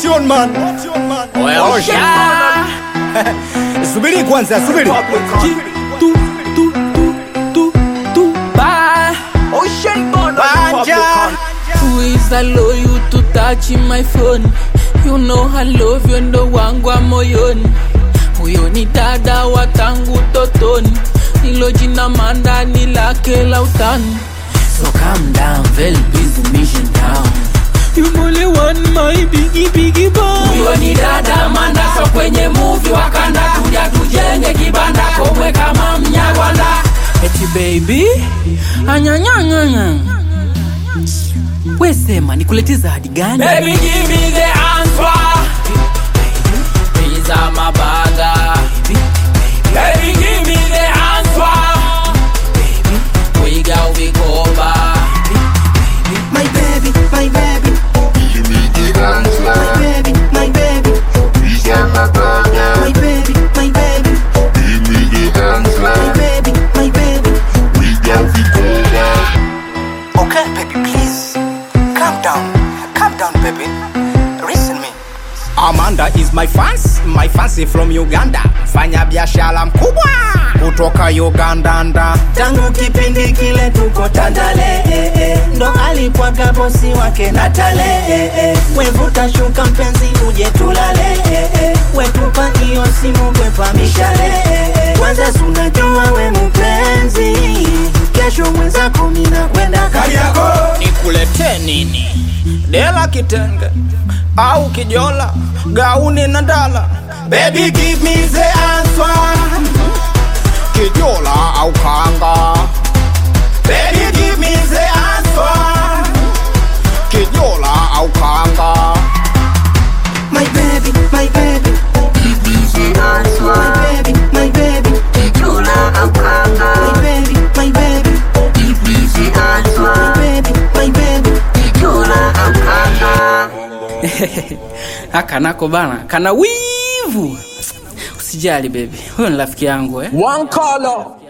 What you on man? Osha. Subiri kwanza, subiri. Tu, tu, tu, tu, tu, bye. Banja. Who is allow you to touch my phone? You know I love you ndo wangu wa moyoni. Huyo ni dada wa tangu totoni, hilo jina mandani lake la utani. So calm down, very busy mission down. You only want my biggie biggie boy. Huyo ni dada mandaso kwenye movie wakanda, tuja tujenge kibanda komwe kama mnyarwanda. Eti baby, anyanyanyanya we sema nikulete zawadi gani? Baby give me the answer. These are my burger. Baby give me the answer. We got we go back. My baby, my baby, Give me the my answer. baby, my baby, These are my my burger. baby, my baby, Give me the my answer. baby, my baby. We got the cola. Okay, baby, please. Calm down. Calm down, baby. Listen me. Amanda is my fans, my fancy from Uganda. Fanya biashara mkubwa kutoka Uganda nda. Tangu kipindi kile tuko Tandale, eh, eh. ndo alikuwaga bosi wake Natale, eh, eh. wevuta shuka mpenzi uje tulale, eh, eh. wetupa hiyo simu kwepa mishale, eh, eh. kwanza sunajua we mpenzi, kesho mwenzako mina kwenda Kariakoo. Nikulete nini? Dela kitenge au kijola, gauni na ndala. Baby give me the answer. Kijola au kanga. Baby give me the answer. Kijola au kanga. My baby, my baby, Give me the my answer. baby, my baby, Kijola au my kanga. baby, my baby, Give me the my answer. baby, my baby. Kijola au kanga. Haka nako bana kana wivu. Usijali baby, huyo ni rafiki yangu eh. One color.